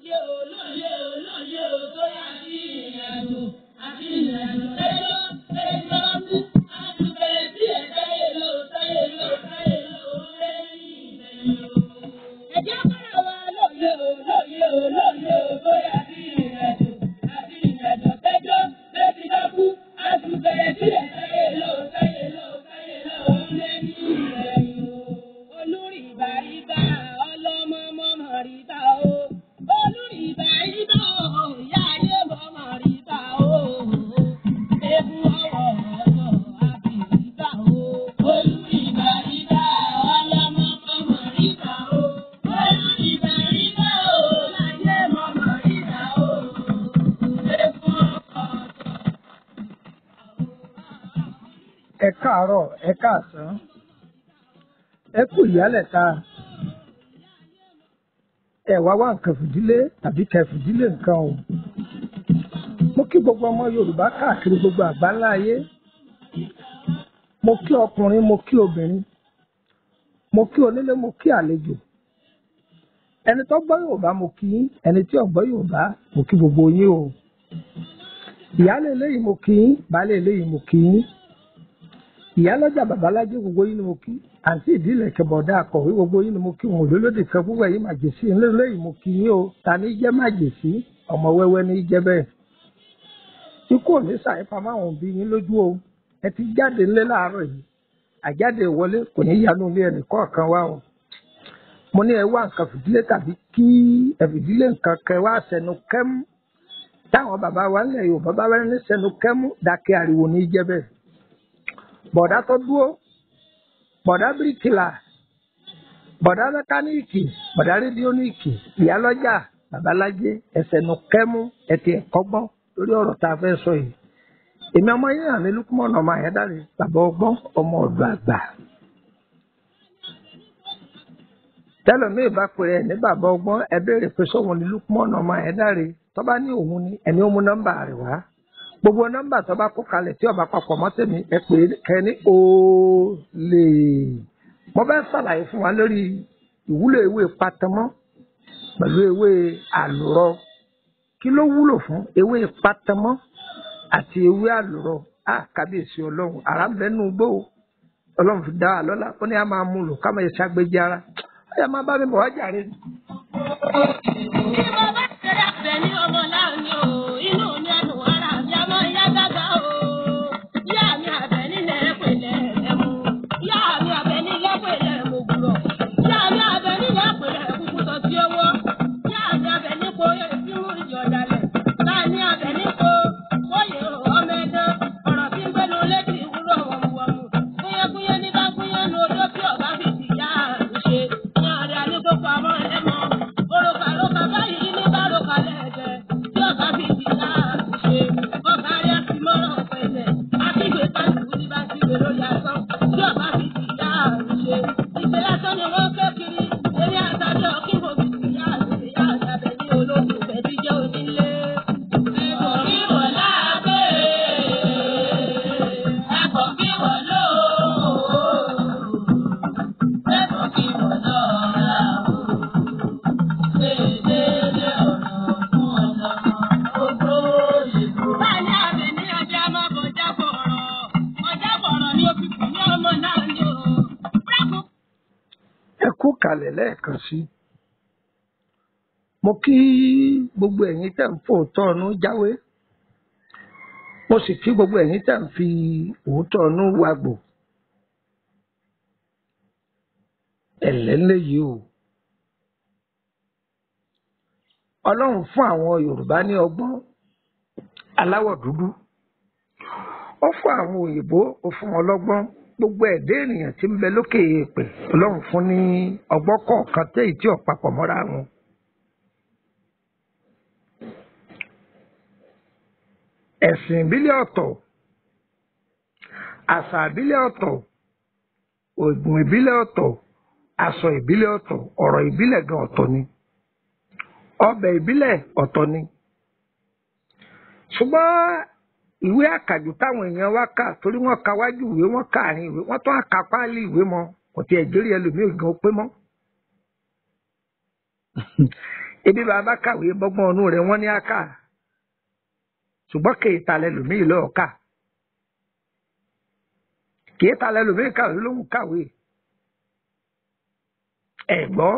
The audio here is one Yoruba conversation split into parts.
lóye o lóye o lóye o tó yà sí ìrìnàjò àti ìrìnàjò lẹ́jọ́ lẹ́jọ́ kú àtúbẹ̀rẹ̀ sí ẹ̀ táyé lọ táyé lọ táyé lọ lẹ́yìn ìgbẹ̀yìn o. ẹ̀jẹ̀ kọ́ra wa lóye o lóye o lóye o tó yà sí ìrìnàjò àti ìrìnàjò lẹ́jọ́ lẹ́jọ́ kú àtúbẹ̀rẹ̀ sí ẹ̀ táyé lọ táyé lọ táyé lọ lẹ́yìn ìgbẹ̀yìn o. olórí ìbáríbá ọlọ́mọ mọ́mọ́ rí bá o. olórí ìbáríbá o ìyá ayé mọ́mọ́ rí bá o. egun ọwọ́ ọ̀dọ̀ àbíríbá o. olórí ìbáríbá ọlọ́mọ mọ́mọ́ rí bá o. olórí ìbáríbá o láyé mọ́mọ́ rí bá o. egun ọwọ́ ẹ káàárọ̀ ẹ káàsán ẹ kú ìyálẹ̀ta ẹ wá wá nǹkan fìdílé tàbí kẹ fìdílé nǹkan o mo kí gbogbo ọmọ yorùbá káàkiri gbogbo àgbáńlá ayé mo kí ọkùnrin mo kí obìnrin mo kí onílé mo kí àlejò ẹni tó gbọ́ yorùbá mo kí yín ẹni tí ò gbọ́ yorùbá mo kí gbogbo yín o ìyálé eléyìí mo kí yín baálé eléyìí mo kí yín ìyálọ́jà babalájé gbogbo yín ni mo kí àǹtí ìdílé kẹbọ̀dá akọ̀wé gbogbo yín ni mo kí wọn olólódì kan púpọ̀ yìí màjèsí ńlẹ́lẹ́ yìí mo kí yín o ta ní jẹ́ màjèsí ọmọ wẹ́wẹ́ ní jẹ́ bẹ́ẹ̀. ikú ò ní sàyípa máwọn òbí yín lójú o ẹ ti jáde ńlẹ́ láàárọ̀ yìí àjáde ìwọlé kò ní yanu ilé ẹnì kọ̀ọ̀kan wá o. mo ní ẹ wá nǹkan fìdílé tàbí kí ẹ fìdílé nǹkan kẹ wá sẹnu kẹ́mú táwọn bàbá wa ńlẹ̀ Yorùbá bá wẹ́rẹ́ ní sẹnu kẹ́mú dákẹ́ ariwo ní jẹ́ bẹ́ẹ̀ bọ̀dá tó dúró bọ̀dá bíríkìlà bọ̀dá mẹkáníìkì bọ̀dá rédíóníìkì ìyálọ́jà babalájé ẹsẹ̀nu kẹ́mú ẹtì ẹ̀kọ́gbọ́n lórí ọ̀rọ̀ tá a fẹ́ sọ yìí èmi ọmọ yín hàn ní lukumọ̀nà ọmọ àyẹ́dàrí bàbá ọgbọ́n ọmọ ọ̀dọ́ àgbà tẹlẹmíì bá pè é ní bàbá ọgbọ́n ẹ béèrè pé sóhun ní lukumọ̀nà ọmọ àyẹ́dàrí tó bá ní òun ni ẹni ó mú nọ́mbà rẹ̀ wá gbogbo nọ́mbà tó bá kó kalẹ̀ tí ọba papọ̀ mọ́ tèmi ẹ pè é kẹ́ni olè mo fẹ́ ṣàlàyé fún wa lórí ìwúlò ewé patamọ́ pẹ̀lú ewé àlùrọ kí ló wúlò fún ewé patamọ́ àti ewé àlùrọ á kábíyèsí ọlọ́run àrà ń bẹ́ẹ̀ nù gbó ọlọ́run fi dá wa lọ́la ó ní a máa mú lò ká máa ṣe àgbéjì ara ó yẹ máa bá mi bọ̀ wá jàre. Bí mo bá ṣeré àbẹ̀ ní ọmọ láàrin o, inú mi ẹnu ara mi a máa yá gágá o. Ìyá mi àbẹ̀ nílẹ̀ pẹ̀lẹ́ ẹ̀mú. Ìyá mi àbẹ̀ nílẹ̀ pẹ̀lẹ́ mo gbúrọ̀. Ìyá mi àbẹ̀ nílẹ̀ pẹ̀lẹ́ kúkú sọ sí owó. Ìyá mi àbẹ̀ nípo ìfimú ìjọ dalẹ̀. Láàní àbẹ̀ nípo bóyè ọmọ ẹ̀dán. Ọ̀rọ̀ tí ń gbénu létí ìwúrò wọ̀mùwọ̀mù. Kúnyẹ́kúnyẹ́ ní bá kúnyẹ́ nu odó tí ọ̀gá fi ti yá àrùn ṣe. Ní àrẹ àníkókò àmọ́ ẹ̀mọ́. Òrùka lóka báyìí ní bárùkà lẹ́ẹ̀dẹ̀. Tí ọ̀gá fi ti yá àrùn ṣe. Ọ̀gá rẹ̀ ti mọ́rọ̀ pẹ̀lẹ̀. Akígbe pàṣípù ní bá ti gbèrò yàtọ̀. Tí ọ̀gá fi ti yá àrùn ṣe. Ìṣe lásán ni wọ́n ké kiri. Eré àtàjọ kí mo fi ti yá àrùn ṣe. Yá àtàbẹ̀ ní olóògùn fẹ́ ti jẹ́ onílé. Ẹ̀kọ́ kí wọ́n láàbẹ̀. Ẹ̀kọ́ kí wọ́n lóòó. Ẹ̀kọ́ kí wọ́n lọ́ọ́ Báyìí àbẹ̀ ní ọjà máa bọ̀ jábọ̀rọ̀. Ọjàbọ̀rọ̀ ni ó fi kù ní ọmọ náà ní o. Dákun ẹ kú kalẹ̀ lẹ́ẹ̀kan sí mo kí gbogbo ẹ̀yin tẹ̀ ń fòótọ́ ọ̀nù jáwé mo sì kí gbogbo ẹ̀yin tẹ̀ ń fi òótọ́ ọ̀nù wàgbò ẹ̀lẹ́lẹ́ yìí o ọlọ́run fún àwọn yorùbá ní ọgbọ́n aláwọ̀ dúdú ó fún àwọn òyìnbó ó fún wọn lọ́gbọ́n gbogbo ẹ̀dẹ́ ènìyàn tí ń bẹ lókè èèpẹ̀ ọlọ́run fún ní ọgbọ́n kọ̀ọ̀kan téyì tí ò papọ̀ mọ́ra wọn. ẹ̀sìn ìbílẹ̀ ọ̀tọ̀ àṣà ìbílẹ̀ ọ̀tọ̀ ògùn ìbílẹ̀ ọ̀tọ̀ aṣọ ìbílẹ̀ ọ̀tọ̀ ọ̀rọ̀ ìbílẹ̀ gan ọ̀tọ̀ ni ọbẹ̀ ìbílẹ̀ ọ̀tọ̀ ni ṣùgbọ́n ìwé àkàjù táwọn èèyàn wá kà torí wọ́n ka wájú ìwé wọ́n kà àárín ìwé wọ́n tún àka páálí ìwé mọ́ kò tiẹ̀ jérí ẹlòmíì gan pé mọ́ ebi bàbá kàwé bọ́gbọ́n ọ̀nù rẹ̀ wọ́n ní àkà ṣùgbọ́n kèé ta lẹ́lòmíì lọ́ọ́ kà kèé ta lẹ́lòmíì kàwé lóhùn kàwé ẹ̀ gbọ́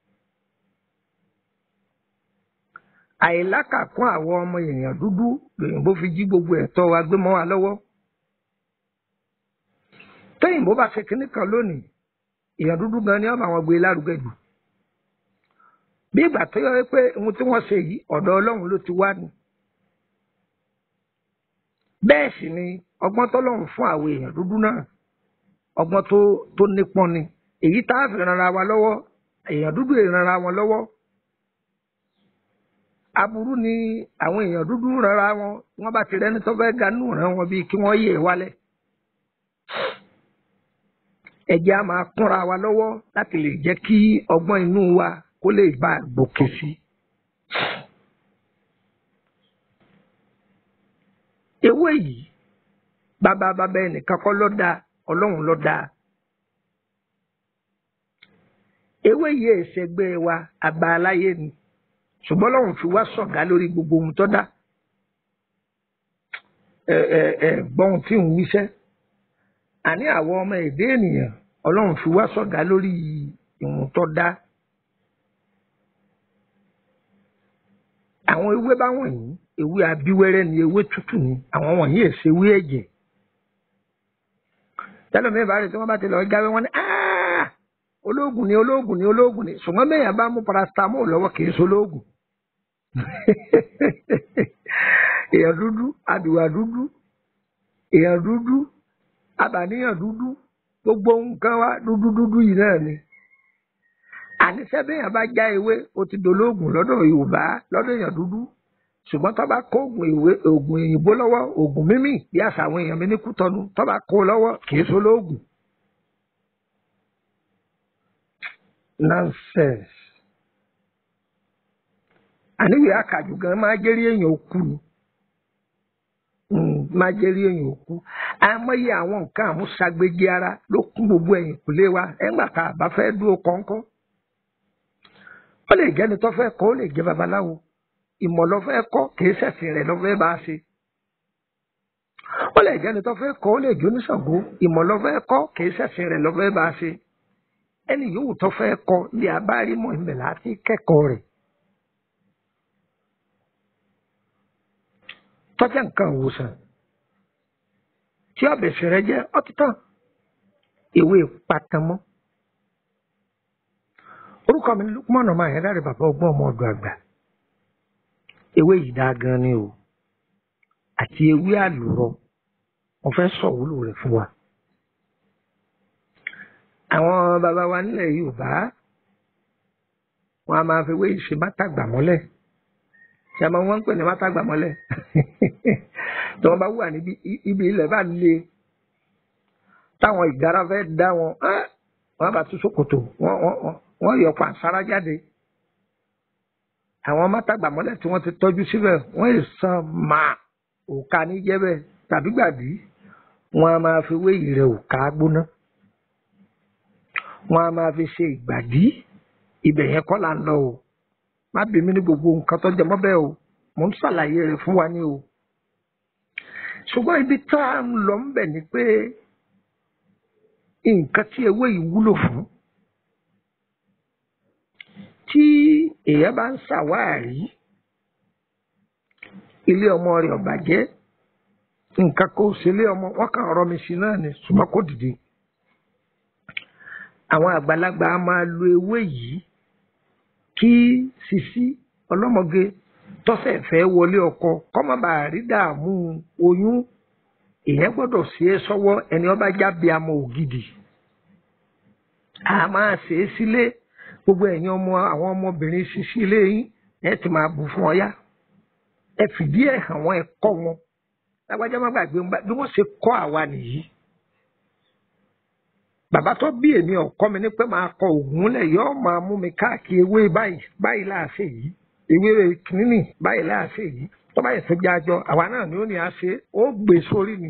àìlákàkún àwọn ọmọ èèyàn dúdú lòyìnbó fi jí gbogbo ẹ̀tọ́ wa gbé mọ́ wa lọ́wọ́ tóyìnbó bá ṣe kinní kan lónìí èèyàn dúdú gan ni wọ́n bá wọn gbé lárugẹ jù bí ìgbà tó yọ pé ohun tí wọ́n ṣe yìí ọ̀dọ̀ Ọlọ́run ló ti wá ni bẹ́ẹ̀ sì ni ọgbọ́n tọ́lọ́run fún àwọn èèyàn dúdú náà ọgbọ́n tó tó nípọn ni èyí tá a fi ranra wa lọ́wọ́ èèyàn dúdú ìranra wọn lọ́wọ́ aburú ni àwọn èèyàn dúdú ranra wọn wọ́n bá ti rẹ́ni tó fẹ́ ga nù ràn wọn bíi kí wọ́n yẹ̀ wálẹ̀ ẹ̀jẹ̀ a máa kúnra wa lọ́wọ́ láti lè jẹ́ kí ọgbọ́n inú wa kó lè bá a gòkè sí. ewé yìí bàbá bàbá ẹnìkan kọ́ ló dá ọlọ́run ló dá. ewé yìí ẹ̀ṣẹ̀gbẹ́ wa àgbà aláyé ni ṣùgbọ́n ọlọ́run fi wá sọ̀gá lórí gbogbo ohun tó dá. ẹ ẹ ẹ gbọ́n tí ń wíṣẹ́ àní àwọn ọmọ èdè ènìyàn ọlọ́run fi wá sọ̀gá lórí ìwọ̀n tó dá. àwọn ewé bá wọ̀nyí ewé abíwẹ́rẹ́ ni ewé tútù ni àwọn wọ̀nyí èsè ewé ẹ̀jẹ̀. tẹ́lẹ̀ mi bá rí tí wọ́n bá ti lọ jáwé wọn ni olóògùn ni olóògùn ni olóògùn ni ṣùgbọ́n mẹ́yàn bá mú paracetamol lọ́wọ́ kì í ṣe olóògùn. èèyàn dúdú àdùwà dúdú èèyàn dúdú abàníyàn dúdú gbogbo nǹkan wa dúdú dúdú yìí náà ni àníṣe béèyàn bá já ewé o ti dolóògùn lọ́dọ̀ yorùbá lọ́dọ̀ èèyàn dúdú ṣùgbọ́n tó bá kó oògùn ìwé oògùn òyìnbó lọ́wọ́ oògùn mímì bí àṣà àwọn èèyàn mi ní kútọ́nu tó bá kó lọ́wọ́ kì í so lóògùn. nonsense àníwèé àkàjù gan máa jẹ́rí èèyàn òkú ni máa jẹ́rí èèyàn òkú àmọ́yé àwọn nǹkan àmúṣagbèjì ara ló kún gbogbo ẹ̀yìn kùlé wa ẹ̀ńgbà tá a bá fẹ́ dúró kọ́ńkọ́ ó lè jẹ́ni tó fẹ́ kọ́ ó lè jẹ́ babaláwo ìmọ̀ ló fẹ́ kọ́ kìí ṣẹ̀sìn rẹ̀ ló fẹ́ bá a ṣe ó lè jẹ́ni tó fẹ́ kọ́ ó lè jó níṣàngó ìmọ̀ ló fẹ́ kọ́ kìí ṣẹ̀sìn rẹ̀ ló fẹ́ bá a ṣe ẹni yòówù tó fẹ́ kọ́ ilé abárímọ̀ ìmẹ̀ láti kẹ́kọ̀ọ́ rẹ̀ tọ́jà nǹkan òwòsàn tí ọbẹ̀ sẹ̀rẹ̀ jẹ́ ọtítàn ìwé patamọ́ orúkọ mi Lukman ọmọ àyẹ̀dá rẹ̀ bàbá ọgbọ́n ọmọ ọdọ àgbà ewé yìí dáa gan ni o àti ewé àlùrọ mo fẹ́ sọ wúlò rẹ̀ fún wa àwọn bàbá wa nílẹ̀ Yorùbá wọn a máa fi ewé yìí ṣe bátàgbà mọ́lẹ̀ ṣe àmọ́ wọ́n ń pè ní bátàgbà mọ́lẹ̀ tí wọ́n bá wà níbi ibi ilẹ̀ bá le táwọn ìgárá fẹ́ dá wọn wọ́n bá tún ṣòkòtò wọ́n yọ pàṣárá jáde àwọn mátàgbà mọ́lẹ̀ tí wọ́n ti tọ́jú síbẹ̀ wọ́n yìí san máa òka ní jẹ́bẹ̀ tàbí gbàdí wọ́n a máa fi wé ìrẹ̀ òka gbóná wọ́n a máa fi ṣe ìgbàdí ibẹ̀ yẹn kọ́ là ń lọ o má bí mi ní gbogbo nǹkan tó jẹ mọ́ bẹ́ẹ̀ o mò ń ṣàlàyé rẹ̀ fún wa ní o ṣùgbọ́n ibi tá a ń lọ ń bẹ̀ ni pé nǹkan tí ewé yìí wúlò fún tí èèyàn bá ń ṣàwárí ilé ọmọ rẹ̀ ò bàjẹ́ nǹkan kò sí ilé ọmọ wọn kàn rọ mi sí náà ni ṣùgbọ́n kò dìde àwọn àgbàlagbà á máa lo ewé yìí kí sisi ọlọ́mọge tọ́sẹ̀ fẹ́ wọlé ọkọ kọ́mọ bá rí dààmú oyún èèyàn gbọ́dọ̀ ṣe é sọ́wọ́ ẹni ọba jábí amọ̀ ògidì a máa ṣe é sílé gbogbo ẹ̀yin ọmọ àwọn ọmọbìnrin sisi ilé yín ẹ ti máa bù fún ọyá ẹ fìdí ẹ̀ hàn wọ́n ẹ kọ́ wọn lágbájá má gbàgbé bí wọ́n ṣe kọ́ àwa nìyí bàbá tó bí èmi ọkọ mi ní pé máa kọ ògùn lẹ yọọ máa mú mi káàkiri ewé báyìí báyìí láàṣẹ yìí ewé kìíní báyìí láàṣẹ yìí tó báyìí tó jájọ àwa náà ni ó ní àṣẹ ó gbé sórí ni.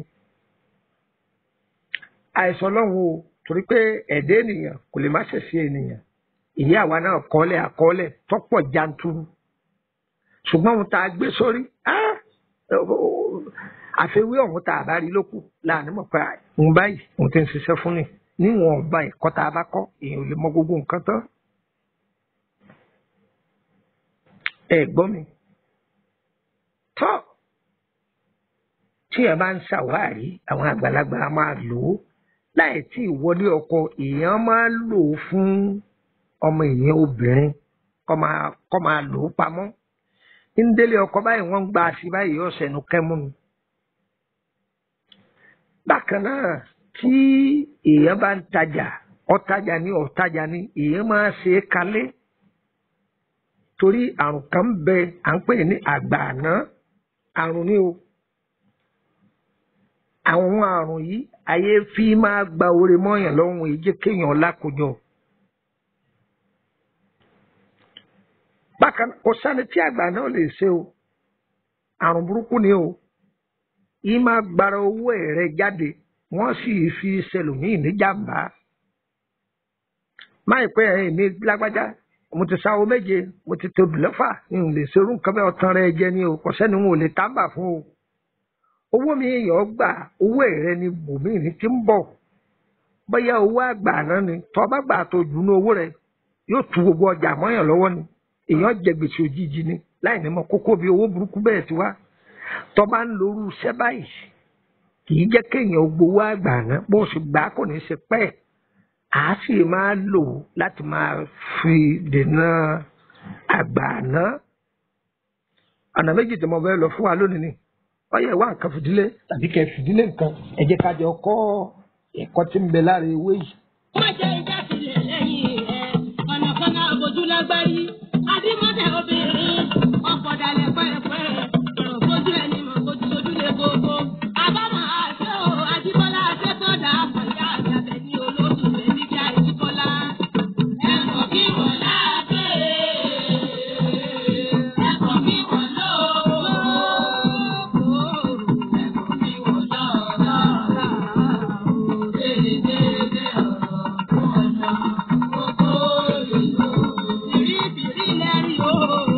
àìsàn ọlọ́run o torí pé ẹ̀dẹ́ ènìyàn kò lè má ṣẹ̀ṣẹ̀ ènìyàn ìyá àwa náà kọ́lẹ̀ àkọọ́lẹ̀ tọ́pọ̀ janturu ṣùgbọ́n ohun tá a gbé sórí ah, àfiwé ọ̀hún tá a bá rí lókù láàánú mọ̀ pé òun báyìí òun ti ń ṣiṣẹ́ fún ni níwọ̀n ọba ẹ̀kọ́ tá a bá kọ́ èèyàn ò lè mọ gbogbo nǹkan tán. ẹ gbọ́ mi tọ́ tí ẹ bá ń ṣàwárí àwọn àgbàlagbà á máa lò ó láì tí ì wọlé ọkọ èèyàn máa lò ó fún ọmọ èèyàn obìnrin kọ́ máa kọ́ máa lò ó pamọ́ ń délé ọkọ báyìí wọ́n ń gba àṣì báyìí yóò ṣẹnu kẹ́mú mi. bákan náà tí èèyàn bá ń tajà ọ̀tajà ní ọ̀tajà ní èèyàn máa ṣe é kalẹ̀ torí àrùn kan ń bẹ à ń pè ní àgbààná àrùn ni o àwọn àrùn yìí ayé fi máa gba oore mọ́yàn lọ́rùn èyí jẹ́ kéèyàn lákòjọ. bákan kò sani tí àgbà náà lè ṣe o àrùn burúkú ni o yìí máa gbara owó ẹ̀rẹ́ jáde wọ́n sì fi ṣẹlòmíì níjàmbá máì pẹ́ ẹ̀yìn ní lágbájá mo ti sáwó méje mo ti tóbi lọ́fà n ò lè ṣerú nǹkan bẹ́ẹ̀ ọ̀tàn rẹ jẹ ni o kò sẹ́ni wọn ò lè tábà fún o owó mi èèyàn gbà owó ẹ̀rẹ́ ni bòmíì ní ti ń bọ̀ bóyá owó àgbà náà ni tọ́ bá gbà tó dùnú owó rẹ yóò tu gbogbo ọjà mọ́yàn lọ́wọ́ ni èèyàn jẹ gbèsè òjijì ni láì ní mọ kókó bí owó burúkú bẹ́ẹ̀ ti wá tọ́ bá ń lorú iṣẹ́ báyìí kì í jẹ́ kéèyàn gbowó àgbà náà bó sì gbà kò ní í ṣe pẹ́ẹ́ à á sì máa lò láti máa fi dènà àgbà náà ọ̀nà méjì tí mo fẹ́ lọ fún wa lónìí ni ọyẹ wá nǹkan fìdílé tàbí kẹ fìdílé nǹkan ẹ jẹ́ ká jọ kọ́ ẹ̀kọ́ tí ń bẹ lára ewé yìí. Má jẹ́ ìdásílẹ̀ lẹ́yìn rẹ̀, ọ̀nà kan náà bójú lágbárí. Adímọ́tẹ̀ obìnrin, ọ̀pọ̀ dalẹ̀ pẹ́ẹ́pẹ́. Ọ̀rọ̀ fojú ẹni mọ̀ fojú sojú lé gbogbo. Àbámọ̀ àṣẹ o, Adébọ́lá Adékọ̀dá àpàyà àgbàbẹ̀ ní olóṣù rẹ̀ níbi àìsíkọ́lá. Ẹ̀kọ́ kí wọ́n láàbẹ̀. Ẹ̀kọ́ kí wọ́n lọ́wọ́. Ẹ̀kọ́ kí wọ́n lọ́wọ́. Dédé ọ̀rọ̀ ọ̀nà gbogbo ìlú. Bìrìbìrì lẹ́rìí o.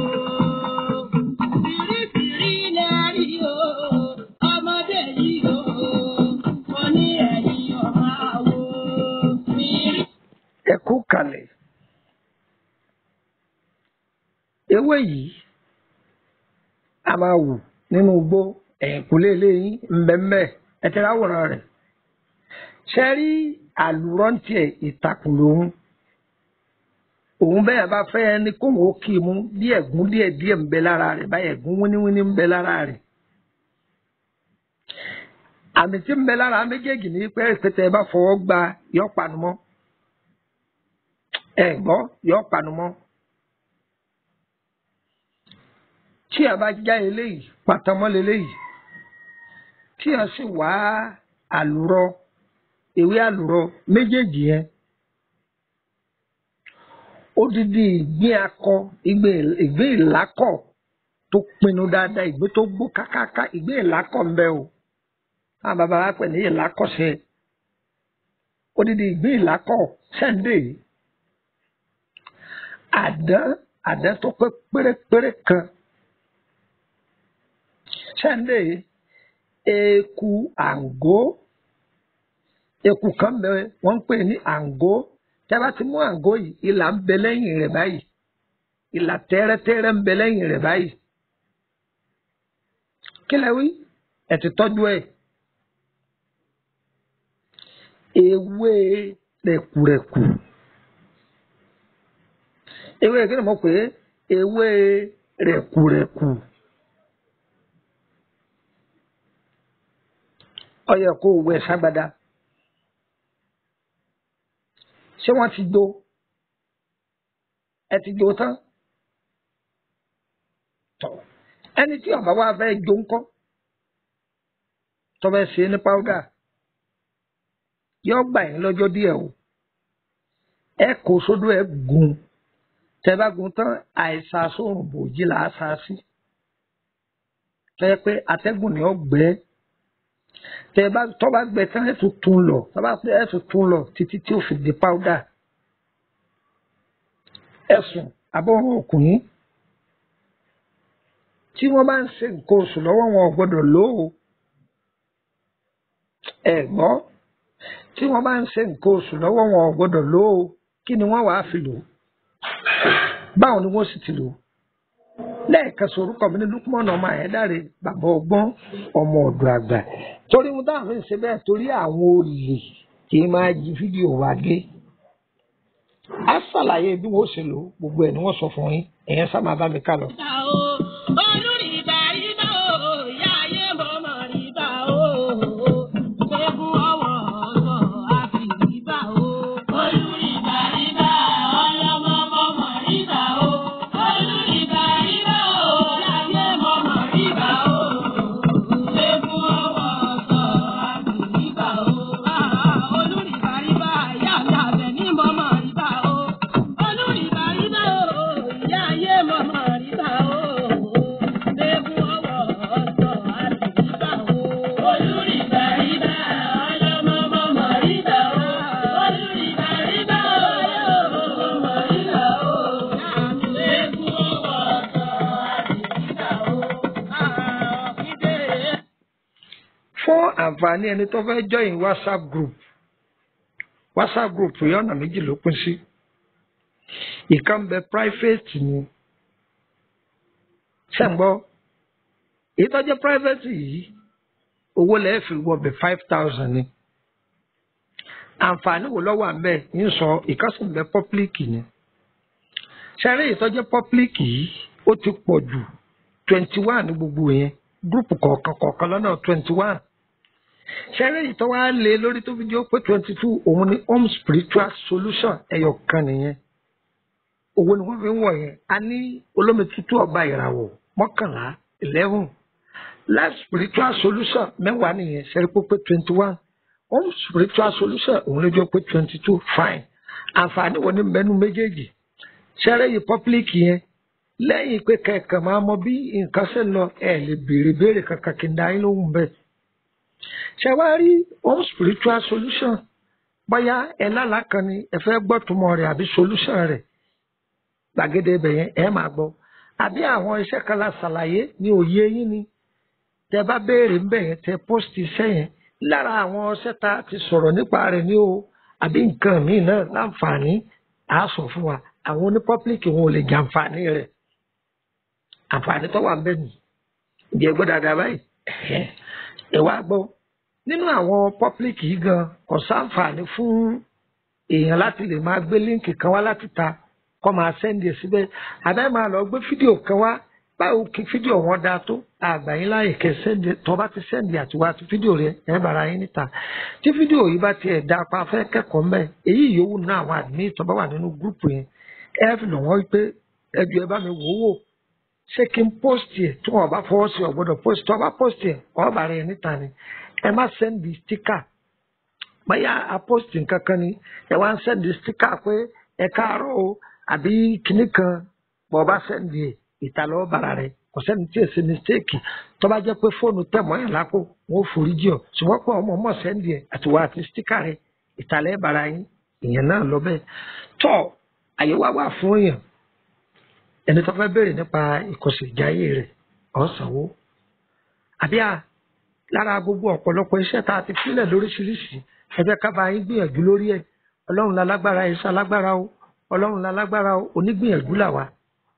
Bìrìbìrì lẹ́rìí o. Ọmọdé yìí o. Mo ní ẹ̀yìn ọmọ àwo. Bìrì. ẹ kú kalẹ̀ ewé yìí a máa wù nínú igbó ẹ̀yìnkùlé eléyìí ńbẹ́ńbẹ́ ẹ ti ráwòrán rẹ̀ ṣe rí àlùrọ́ǹtì ẹ̀ ìtàkùn lòun òun bẹ́ẹ̀ bá fẹ́ ẹni kóun ó kì í mú bí ẹ̀gún díẹ̀ díẹ̀ ń bẹ lára rẹ̀ báyìí ẹ̀gún wíníwíní ń bẹ lára rẹ̀ àmì tí ń bẹ lára méjèèjì ní pé pété ẹ bá fọwọ́ gba yọ panumọ́ ẹ gbọ́ yọ panumọ́ tí a bá já eléyìí pàtàmọ́ leléyìí tí a sì wá àlùrọ ewé àlùrọ méjèèjì yẹn odidi ìgbín akọ ìgbín ìgbín ìlákọ̀ tó pinnu dáadáa ìgbín tó gbó kákáká ìgbín ìlákọ̀ ń bẹ o àwọn bàbá wa pè ní ìlákọ̀ṣe odidi ìgbín ìlákọ̀ sẹ́ńdẹ̀ àdán àdán tó pé pérépéré kan sẹ́ńdẹ̀ eku àǹgó eku kan bẹ wọ́n ń pè ní àǹgó tẹ́ bá ti mú àǹgó yìí ìlà ń bẹ lẹ́yìn rẹ̀ báyìí ìlà tẹ́rẹ́tẹ́rẹ́ ń bẹ lẹ́yìn rẹ̀ báyìí kí lẹ wí ẹ ti tọ́jú ẹ̀ ewé rẹ̀kùrẹ̀kù ewé kí ni mo pè é ewé rẹ̀kùrẹ̀kù ó yẹ kó wẹ ságbádá ṣé wọ́n ti do ẹ ti do tán tọ ẹni tí ọba wa fẹ́ jó ńkọ́ tọbẹ ṣe ní pàwùdà yóò gbà yín lọ́jọ́ díẹ̀ o ẹ kó sódò ẹ gùn tẹ bá gùn tán àìsàn sóòrùn bòjì là á sá sí tẹ pé atẹ́gùn ni ó gbẹ tẹ bá tọ́ bá gbẹ tán ẹ tún tún lọ tọ́ bá ẹ tún tún lọ títí tí ó fi di pàwùdà ẹ̀sùn àbọ̀rún ọkùnrin tí wọ́n bá ń ṣe nǹkan oṣù lọ́wọ́ wọn ò gbọ́dọ̀ lò ó ẹ gbọ́ tí wọ́n bá ń ṣe nǹkan oṣù lọ́wọ́ wọn ò gbọ́dọ̀ lò ó kí ni wọ́n wàá fi lò ó báwo ni wọ́n sì ti lò ó lẹ́ẹ̀kan sọ orúkọ mi ní Lukman ọmọ Ayédáre bàbá ọgbọ́n ọmọ ọ̀dọ̀ àgbà torí mo dáhùn fi ń ṣe bẹ́ẹ̀ torí àwọn olè kì í máa jí fídíò wa gé á ṣàlàyé bí wọ́n ṣe lò ó gbogbo ẹ̀ ni wọ́n sọ fún yín ẹ̀yẹn sá máa bá mi ká lọ. Ìbà o, olùrìbà ìbà o, ìyá ayé mọ̀mọ́ ìbà o. Ṣẹ́gun ọwọ́ ọ̀sọ̀ àfi ìbà o. Olùrìbà ìbà, ọlọ́mọ mọ̀mọ́ ìbà o. Olùrìbà ìbà o, ìyá ayé mọ̀mọ́ ìbà o. Ṣẹ́gun ọwọ́ ọ̀sọ̀ àfi ìbà o. Olùrìbà ìbà, ìyá mi àbẹ̀ ní mọ̀mọ́ ìbà o. Olùrìbà ìbà o, ìyá ayé mọ̀mọ́ ìbà o. Ṣẹ́gun ọwọ́ ọ̀sọ̀ àfi ìbà o. Olùrìbà ìbà, ọlọ́mọ mọ̀mọ́ ìbà o. Olùrìbà ìbà, ọlọ́mọ mọ̀mọ́ ìbà o. Ṣẹ́gun ọwọ́ ọ̀sọ̀ àfi ìbà o. fún àǹfààní ẹni tó fẹ́ join WhatsApp group WhatsApp group yìí ọ̀nà méjì ló pín sí ìkan bẹ private ni ṣẹ́ǹgbọ́ èyí tó jẹ́ private yìí owó lẹ́ẹ̀ fi wọbẹ̀ five thousand ni àǹfààní wo lọ́wọ́ àmbẹ́ ń sọ ìkásùn bẹ public ni ṣẹ́rí èyí tó jẹ́ public yìí ó ti pọ̀ jù twenty one ní gbogbo yẹn group kọ̀ọ̀kan kọ̀ọ̀kan lọ́nà twenty one ṣẹ́rí èyí tó wá lé lórí tó fi jẹ́ pé twenty two òun ni home spiritual solution ẹyọ kan nìyẹn owó ni wọ́n fi ń wọ̀ yẹn a ní olómi tútù ọba ìràwọ̀ mọ́kànlá eleven life spiritual solution mẹ́wàá nìyẹn ṣẹ́rí pé pé twenty one home spiritual solution òun ló jọ pé twenty two fine àǹfààní wo ni mẹ́nu méjèèjì ṣẹ́rí yìí public yẹn lẹ́yìn pé kẹ̀kẹ́ máa mọ bí nǹkan ṣe ń lọ ẹ̀ lè béèrè béèrè kankan kí n dá yín lóhùn bẹ́ẹ̀. ṣé wàá rí home spiritual solution bóyá ẹ lálàá kan ni ẹ fẹ́ gbọ́ túmọ̀ rẹ̀ àbí solution rẹ̀ gbàgede ibẹ̀ yẹn ẹ máa gbọ́ àbí àwọn iṣẹ́ kan la ṣàlàyé ní òye yín ni tẹ bá béèrè ńbẹ̀ yẹn tẹ post iṣẹ́ yẹn lára àwọn iṣẹ́ tá a ti sọ̀rọ̀ nípa rẹ̀ ní o àbí nǹkan míì náà láǹfààní àá sọ fún wa àwọn oní public wọn ò lè jàǹfààní rẹ̀ àǹfààní tó wà ń bẹ nì ǹjẹ́ gbọ́ dáadáa báyìí ẹ wá gbọ́ nínú àwọn public yìí gan kò sáǹfààní fún èèyàn láti lè máa gbé líǹkì kan wá láti ta kọ́ máa sẹ́ndì ẹ̀ síbẹ̀ àbẹ́ máa lọ gbé fídíò kan wá báwo kí fídíò wọn dáa tó àgbà yín láàyè kẹ sẹ́ndì tó bá ti sẹ́ndì àtiwá àti fídíò rẹ ẹ bára yín níta tí fídíò yìí bá tiẹ̀ dáa pa fẹ́ kẹ́kọ̀ọ́ mbẹ́ èyí yòówù náà àwọn admin tó bá wà nínú gúrùpù yẹn ẹ fi lọ̀ wọ́n pé ẹ jù ẹ bá mi wò ó wò ṣé kí n post yẹ tí wọn bá fọwọ́ sí ọ̀gbọ́dọ̀ post tí wọn bá post yẹ ọba rẹ níta ni ẹ má sẹ́ndì sticker báyà a post nǹkan kan ni ẹ wá ń sẹ́ndì sticker pé ẹ káàárọ̀ o àbí kinní kan bọ̀ bá sẹ́ndì ẹ̀ ìta lọ́wọ́ bara rẹ kò sẹ́ni tí èsì mistake tó bá jẹ́ pé fóònù tẹ̀ mọ́ yàn lápò wọn ò forí jì ọ́ ṣùgbọ́n pé ọmọ ọmọ sẹ́ndì ẹ̀ àtiwá àti sticker rẹ ìtàlẹ́ bara yín ìyẹn náà lọ bẹ́ẹ̀ tọ́ àyè wá wà fún èèyàn ẹni tó fẹ́ béèrè nípa ìkọsẹ̀ ìjáyé rẹ̀ ọ̀sánwó àbí à lára gbogbo ọ̀pọ̀lọpọ̀ iṣẹ́ tá a ti fílẹ̀ lóríṣiríṣi ẹ jẹ́ ká bá yín gbìyànjú lórí ẹ̀ ọlọ́run la lágbára iṣẹ́ alágbára o ọlọ́run la lágbára o onígbìyànjú là wá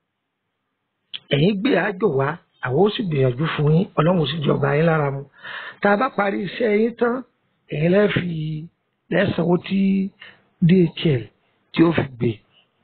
ẹ̀yin gbé àjò wá àwọn ó sì gbìyànjú fún yín ọlọ́run ó sì jọba yín lára mu tá a bá parí iṣẹ́ yín tán ẹ̀yin lẹ́ẹ̀fi lẹ́sànwó tí DHL tí ó fi gbé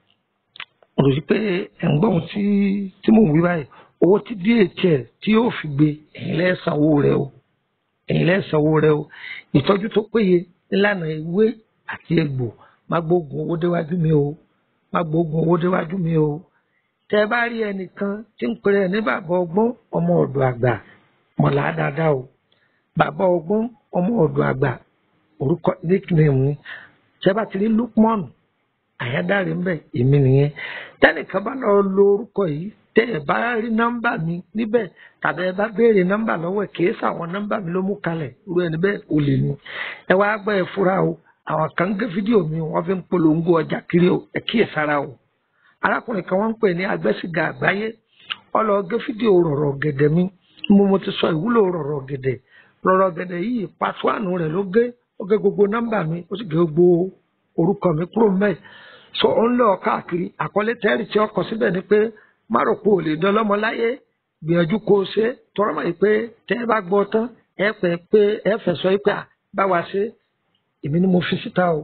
mo rò pé ẹ̀ ń gbọ́ ohun tí tí mò ń wí báyìí owó tí DHL tí yóò fi gbé ẹ̀yin lẹ́sànwó rẹ o ẹ̀yin lẹ́sànwó rẹ o ìtọ́jú tó péye nílànà ewé àti egbò má gbógun owó déwájú mi o má gbógun owó déwájú mi o tẹ bá rí ẹnìkan tí ń pèrè ní bàbá ọgbọ́n ọmọ ọ̀dọ̀ àgbà mọ̀lá dáadáa o bàbá ọgbọ́n ọmọ ọ̀dọ̀ àgbà orúkọ nickname ni tẹ bá ti rí Lukman àyádáre ń bẹ èmi nìyẹn tẹnìkan bá lọ lo orúkọ yìí tẹ ẹ bá rí nọ́mbà mi níbẹ̀ tàbí ẹ bá béèrè nọ́mbà lọ́wọ́ ẹ kìí sàwọn nọ́mbà mi ló mú kalẹ̀ irú ẹni bẹ́ẹ̀ ò lè ní ẹ wá gbọ́ ẹ fura o àwọn kan gé fídíò mi wọ́n fi ń polongo ọjà kiri o ẹ kíyèsára o arákùnrin kan wọ́n ń pè ní agbẹ́sìgà àgbáyé ọlọ́ọ̀gẹ́ fídíò rọ̀rọ̀ gẹ̀dẹ̀ mi mo mo ti sọ ìwúlò rọ̀rọ̀ gẹ̀dẹ̀ rọ̀rọ̀ gẹ̀dẹ̀ yìí pàṣípàánù rẹ̀ ló gé ó gé gbogbo nọ́mbà mi ó sì gé gbogbo orúkọ mi kúrò mẹ́ẹ̀ so ó ń lọ káàkiri àkọlé tẹ́rì tí ọkọ̀ síbẹ̀ ni pé má rò pé ò lè dán lọ́mọ láyé gbìyànjú kó o ṣe tọrọ mọ̀ yìí pé tẹ́ ẹ bá gbọ́ tán ẹ pẹ́ pé ẹ fẹ́ sọ yìí pé à bá wa ṣe èmi ni mo fi síta o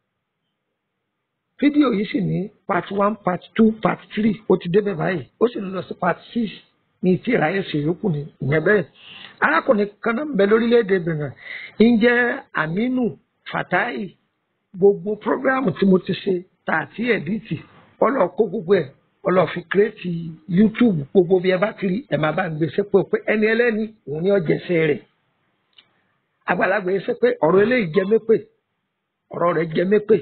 fídíò yìí sì ní part one part two part three ó ti débẹ̀ báyìí ó sì ń lọ sí part six ní tí ìráyè ṣe yòókù ní ìyẹn bẹ́ẹ̀ arákùnrin kan náà ń bẹ lórílẹ̀‐èdè Benin ń jẹ́ Aminu Fatai gbogbo programu tí mo ti ṣe tà àti ẹ̀díìtì ọlọ́ kó gbogbo ẹ̀ ọlọ́ fi kírètì YouTube gbogbo bí ẹ bá kiri ẹ̀ máa bá ń gbèsè pé pé ẹni ẹlẹ́ni òun ni ọ̀jẹ̀sẹ̀ rẹ̀ àgbàlagbà yẹn ṣe pé ọ̀rọ̀ eléyìí jẹ mépè ọ̀rọ̀ rẹ̀ jẹ mépè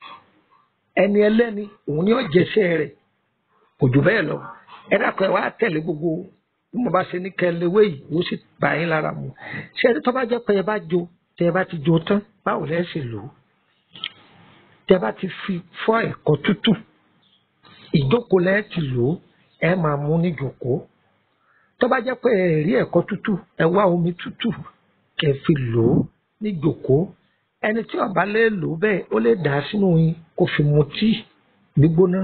ẹni ẹlẹ́ni òun ni ọ̀jẹ̀sẹ̀ rẹ̀ kò jù bẹ́ẹ̀ lọ ẹ dákun ẹ wá tẹ̀lé gbogbo bí mo bá ṣe ní kẹlẹ́wé yìí yóò sì bá yín lára mu ṣé ẹni tó bá jẹ́ pé ẹ bá jo tẹ ẹ bá ti jo tán báwo lẹ́ ṣe lò ó tẹ ẹ bá ti fi fọ́ ẹ̀kọ́ tútù ìjókòó lẹ́ ti lò ó ẹ máa mú ní jòkó tó bá jẹ́ pé ẹ rí ẹ̀kọ́ tútù ẹ wá omi tútù kẹ́ fi lò ó ní jòkó ẹni tí ó bá lè lò ó bẹ́ẹ̀ ó lè dà á sínú yín kó fi mu tíì gbígbóná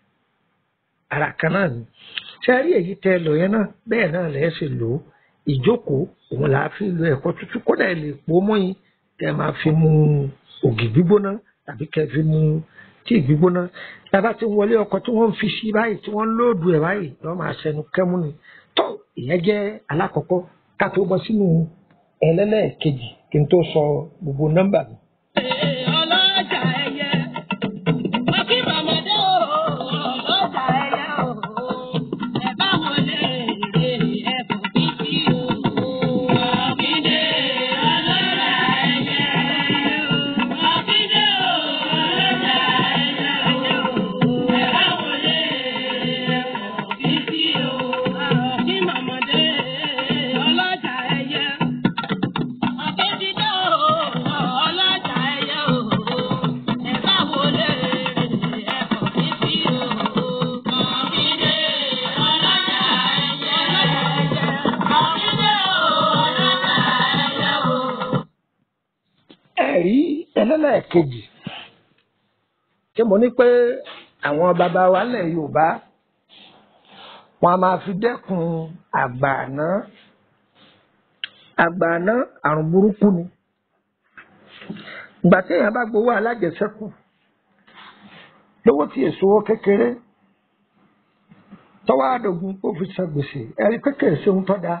ara kan náà ni ṣe rí èyí tẹ lò yẹn náà bẹ́ẹ̀ náà lẹ ṣe lò ó ìjókòó òun là á fi lo ẹ̀kọ́ tútù kódà ẹ lè pò mọ́ yín tẹ máa fi mu ògì gbígbóná tàbí kẹ́ fi mu tíì gbígbóná tábà tí ń wọlé ọkọ̀ tí wọ́n ń fi sí báyìí tí wọ́n ń lóòdù ẹ̀ báyìí lọ́ọ́ máa ṣẹnu kẹ́mú ni tó ìyẹn jẹ́ alákọ̀ọ́kọ́ ká tó bọ́ sínú ẹlẹ́lẹ́ẹ̀kejì kí n tó sọ gbogbo nọ́mbà mi. ọlọ́jà ẹyẹ ọkí màmọ́dé o ọlọ́jà ẹyẹ o ẹ bá wọn lè rè ẹ̀fọ́ bíbí o. ọ̀kíndé ọlọ́jà ẹyẹ ọ̀kíndé o ọlọ́jà ẹyẹ o ẹ bá wọn lè rè ẹ̀fọ́ bíbí o. ọkí màmọ́dé ọlọ́jà ẹyẹ. Ọ̀kẹ́dídé o, ọlọ́jà ẹyẹ o, ẹ bá wo lè ẹ̀fọ́ fífi o. Ọ̀kídé ọlọ́jà ẹyẹ, ọ̀kídé o, ọlọ́jà ẹyẹ o. ẹ̀rí ẹlẹ́lẹ́ẹ̀kejì tí mo ní pé àwọn bàbá wa lẹ̀ Yorùbá wọn a máa fi dẹ́kun àgbààná àgbààná àrùn burúkú ni ìgbà tí èèyàn bá gbowó alájẹsẹ́kù lówó tí èso owó kékeré tọ́wọ́ àdógún ó fi san gbèsè ẹ̀rí kékeré ṣe ń tọ́ da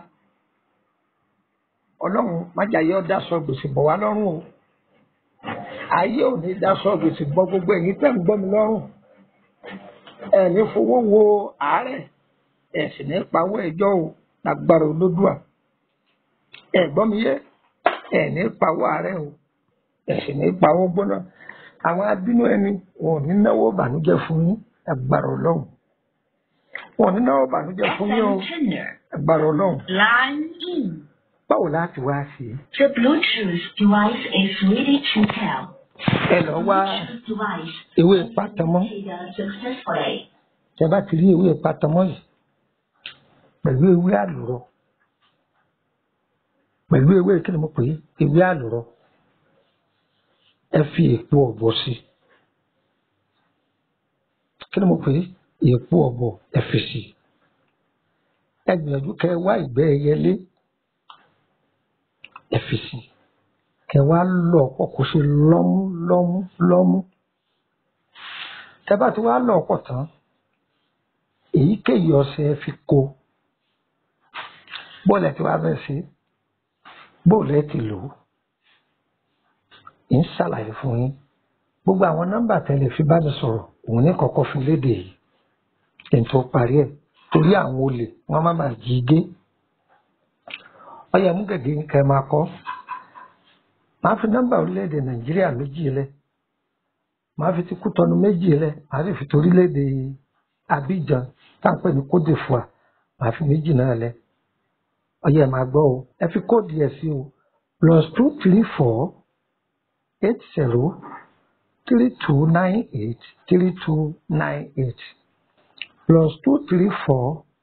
ọlọ́run májàyé ọ̀dà sọ gbèsè bọ̀ wá lọ́rùn o ayé ò ní daṣọ gbèsè gbọ́ gbogbo ẹ̀yin tẹ́ ń gbọ́ mi lọ́rùn ẹ̀ ní fowó wo àárẹ̀ ẹ̀ sì ní pawó ẹjọ́ o lágbára olódùà ẹ̀ gbọ́ mi yé ẹ̀ ní pawó àárẹ̀ o ẹ̀ sì ní pawó gbóná àwọn abínú ẹni wọn ò ní náwó bànújẹ́ fún yín lágbára ọlọ́run wọn ò ní náwó bànújẹ́ fún yín o lágbára ọlọ́run Line in. báwo láti wá sí i The Bluetooth device is ready to pair. ẹ lọ wá Bluetooth device ewé pátámọ́ configured successfully. tẹ bá ti rí ewé pátámọ́ yìí pẹ̀lú ewé àlùrọ pẹ̀lú ewé kí ni mo pè é ewé àlùrọ ẹ fi èpo ọ̀bọ sí kí ni mo pè é èpo ọ̀bọ ẹ fi sí ẹ gbìyànjú kẹ wá ìgbẹ́ ẹyẹlé ẹ fi sí kẹ wá lọ ọ̀pọ̀ kó ṣe lọ́mú lọ́mú lọ́mú tẹ bá ti wá lọ ọ̀pọ̀ tán èyíkéyìí ọṣẹ ẹ fi kó bọ́ọ̀lù ẹ ti wá bẹ́ẹ̀ sí bọ́ọ̀lù ẹ ti lò ó ń ṣàlàyé fún yín gbogbo àwọn nọ́mbà tẹ́lẹ̀ fi bá mi sọ̀rọ̀ òun ní kọ́kọ́ fi léde yìí kí n tó parí ẹ̀ torí àwọn olè wọ́n má bàa jí gé ọyẹ mú gègé kẹ máa kọ máa fi nọ́mbà orílẹ̀-èdè nàìjíríà méjì lẹ̀ máa fi ti kútọnu méjì lẹ̀ máa sì fi torílẹ̀-èdè abidjan táǹpẹ ní cote d'ivoire máa fi méjì náà lẹ̀ ọyẹ máa gbọ́ o ẹ fi kóòdù ẹ sí o plus two three four eight zero three two nine eight three two nine eight plus two three four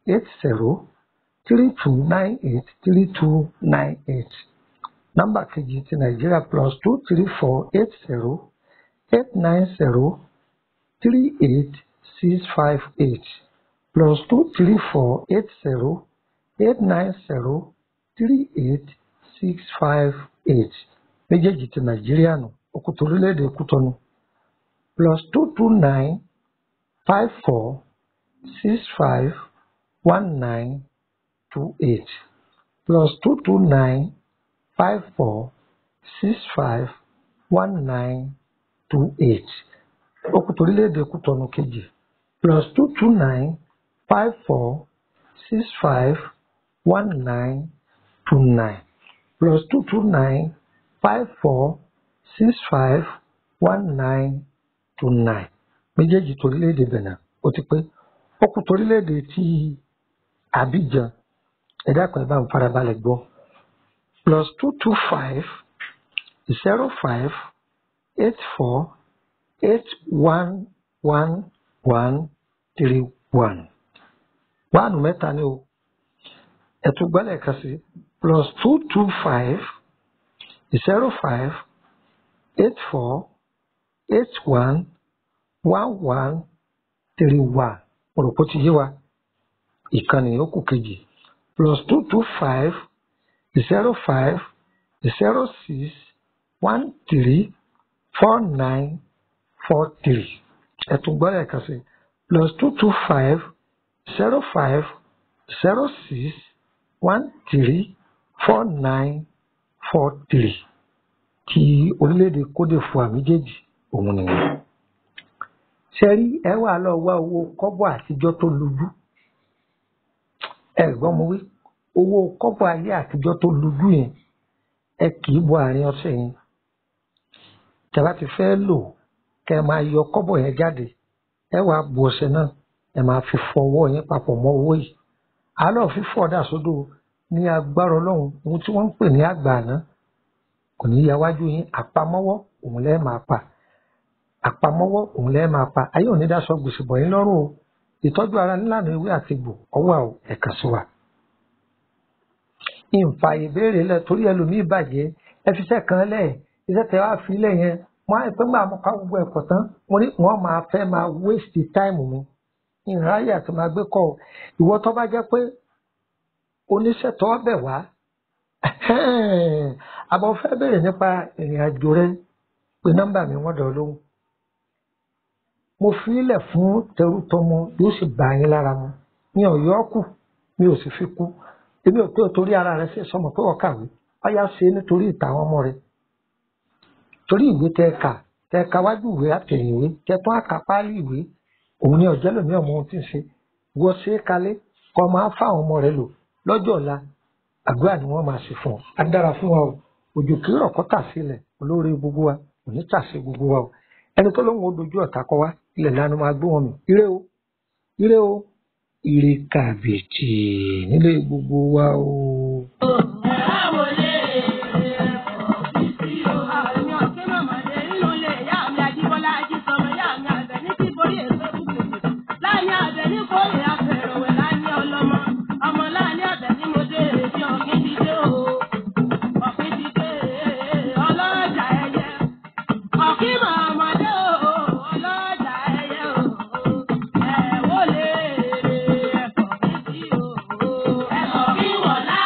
eight zero three two nine eight three two nine eight nọ́mbà kejì ti nàìjíríà plus two three four eight zero eight nine zero three eight six five eight plus two three four eight zero eight nine zero three eight six five eight méjèèjì ti nàìjíríà nù òkùtù orílẹ̀-èdè kútọ́nù plus two two nine five four six five one nine two eight plus two two nine five four six five one nine two eight òkùtù orílẹ̀-èdè kútọ́nù kejì plus two two nine five four six five one nine two nine plus two two nine five four six five one nine two nine méjèèjì torílẹ̀-èdè Benin ó ti pé ó kù torílẹ̀-èdè ti Abidjan ẹ̀dá kan ẹ̀ bá ń farabalẹ̀ gbọ́ plus two two five zero five eight four eight one one one three one wáànù mẹ́ta ni o ẹ̀tún gbọ́dọ̀ kan sí plus two two five zero five eight four eight one one one three one mo rò pé ó ti yé wa ìkànnì yòókù kejì plus two two five zero five zero six one three four nine four three ẹ̀tún gbọ́dọ̀ kan sí plus two two five zero five zero six one three four nine four three ti orílẹ̀-èdè Côte d'Ivoire méjèèjì òun nìyẹn. ṣe rí ẹ wà lọ wá owó kọ́bọ̀ àtijọ́ tó lójú ẹ gbọ́ mo wí owó kọ́bọ̀ ayé àtijọ́ tó lójú yẹn ẹ kì í bọ àárín ọ̀sẹ̀ yẹn tẹ́lá ti fẹ́ lò kẹ́ ẹ máa yọ kọ́bọ̀ yẹn jáde ẹ wà bu ọṣẹ náà ẹ máa fi fọ ọwọ́ yẹn papọ̀ mọ́ owó yìí àálọ̀ fífọ̀ dà sódò ní agbára ọlọ́run ohun tí wọ́n ń pè ní àgbà àná kò ní ya wájú yín àpamọ́wọ́ òun lẹ́ẹ̀ máa pa àpamọ́wọ́ òun lẹ́ẹ̀ máa pa ayé òní dáṣọ gbèsè bọ̀ yín lọ́rùn o ìtọ́jú ara nílànà ewé àti egbò ọwọ́ àwọ̀ ẹ̀ka sí wa. ìǹfà ìbéèrè lẹ torí ẹlòmíì bàjẹ́ ẹ fi iṣẹ́ kan lẹ̀ iṣẹ́ tẹ wá fi lẹ̀ yẹn wọ́n á pẹ́ gbà mọ́ ká gbogbo ẹ̀kọ́ tán wọ́n máa fẹ́ máa waste time mi ìráyè àti máa gbé kọ́ ìwọ tó bá jẹ́ pé oníṣẹ́ tó bẹ̀ wá àbọ̀ fẹ́ bèrè nípa ìrìn àjò rẹ pé nọ́mbà mi wọ́n dọ̀ lóhùn mo fi ilẹ̀ fún tẹrútọmọ yóò sì bá yín lára mu mi ò yọ ọ́ kù mi ò sì fi kú èmi ò pé torí ara rẹ ṣe sọmọ pé ọkàwé ọyá ṣe nítorí ìtàwọn ọmọ rẹ torí ìwé tẹ kà tẹ ka wájú ìwé àtẹ̀yìnwé tẹ tún àkà páálí ìwé òun ni ọ̀jẹ́ lòmí ọmọ ohun tí ń ṣe wọ́n ṣe é kalẹ̀ kọ́ máa fáwọn ọmọ rẹ lò lọ́jọ́ ọ̀la àdúrà ni wọ́n máa ṣe fún ọ á dára fún wa o òjò kì í rọ̀ kọ́ tà sílẹ̀ olóore gbogbo wa kò ní tà sí gbogbo wa o ẹni tó lóun ó dojú ọ̀tá kọ wá ilẹ̀ lánàá máa gbé wọn mì ire o ire o ire kàbìtì nílé gbogbo wa o. Ẹ̀kọ́ kí wọ́n lá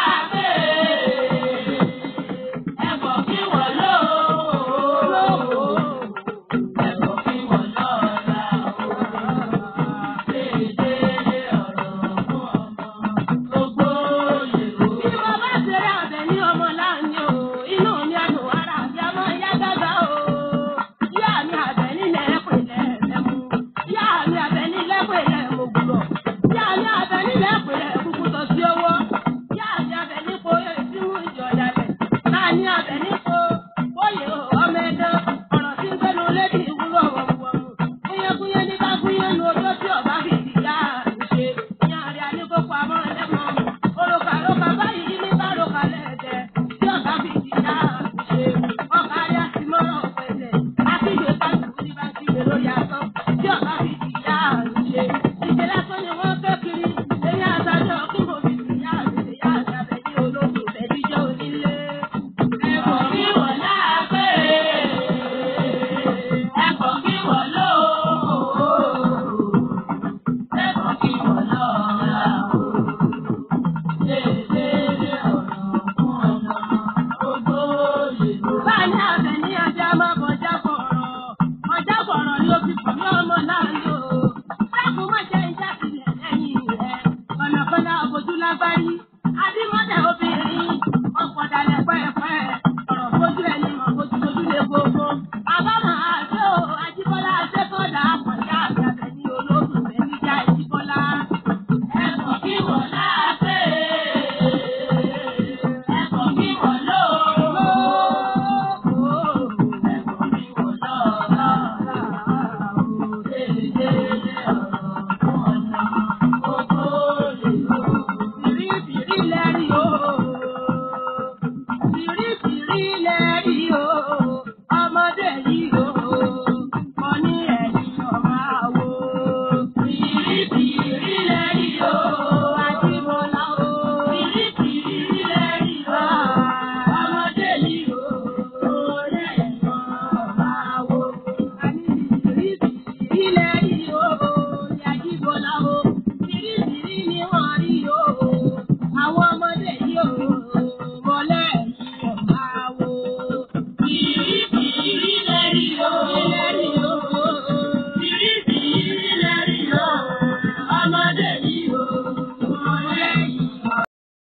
agbárí. Adímọ́dà